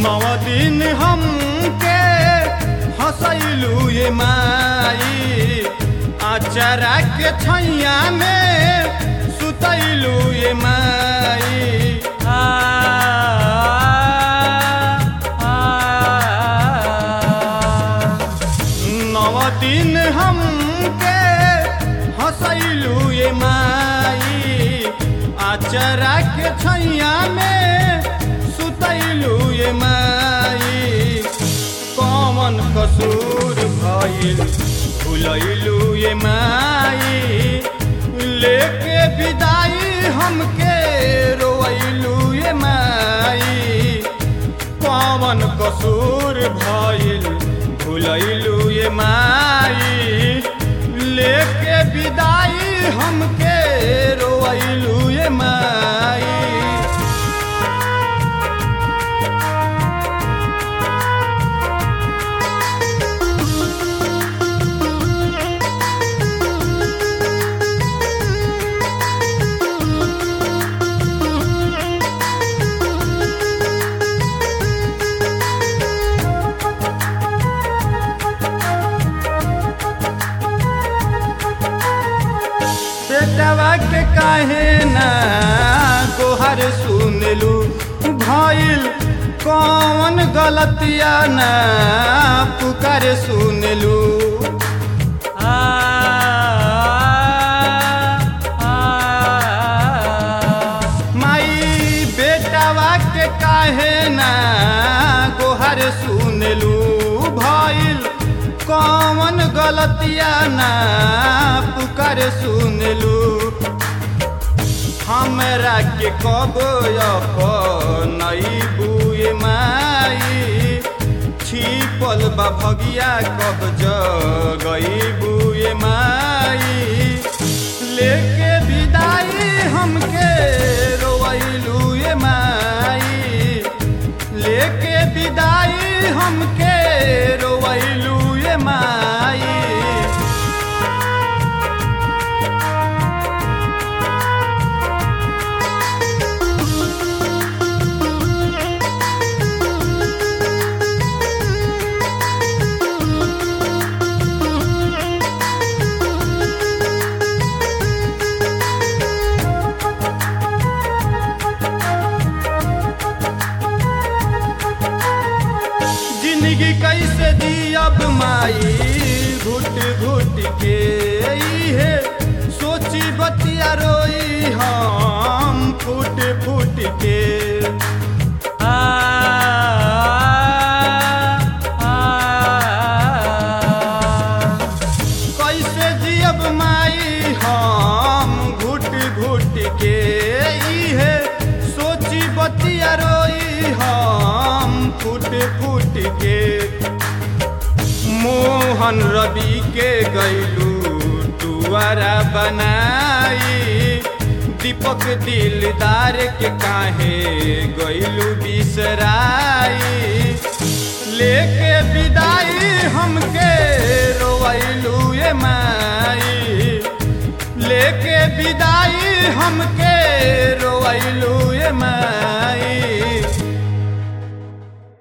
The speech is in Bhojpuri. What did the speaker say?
नव दिन हमके हंसैलू ये माई आचारा के छैया में सुतैलू ये माई आ आ नव दिन हमके हंसैलू ये माई आचरा के छैया में सुतैलू ये माई कौन कसूर भइल भुलैलू ये माई लेके विदाई हमके रोइलू ये माई कौन कसूर भइल भुलैलू ये माई लेके विदाई हमके रोइलू ये माई बेटवा के काहे ना गोहर सुनलू भइल कौन गलतिया ना पुकार सुनलू आ आ माई बेटवा के काहे ना गोहर सुनलू भइल कौन गलतिया ना पुकार सुनलू हमरा के कब नई बुए माई छिपल बा भगिया कब जगई बुए माई लेके विदाई हमके रोइलू ये माई लेके विदाई हमके रोइलू ये माई जिंदगी कैसे दियब माई घुट घुट के है सोची बतिया रोई हम फूट फूट के आ आ कैसे जियब माई हम घुट घुट के है सोची बतिया रोई हम फूट फूट के मोहन रवि के गैलू टुआरा बनाई दीपक दिलदार के काहे गैलू बिसराई लेके विदाई हमके रोइलू ये माई लेके विदाई हमके रोइलू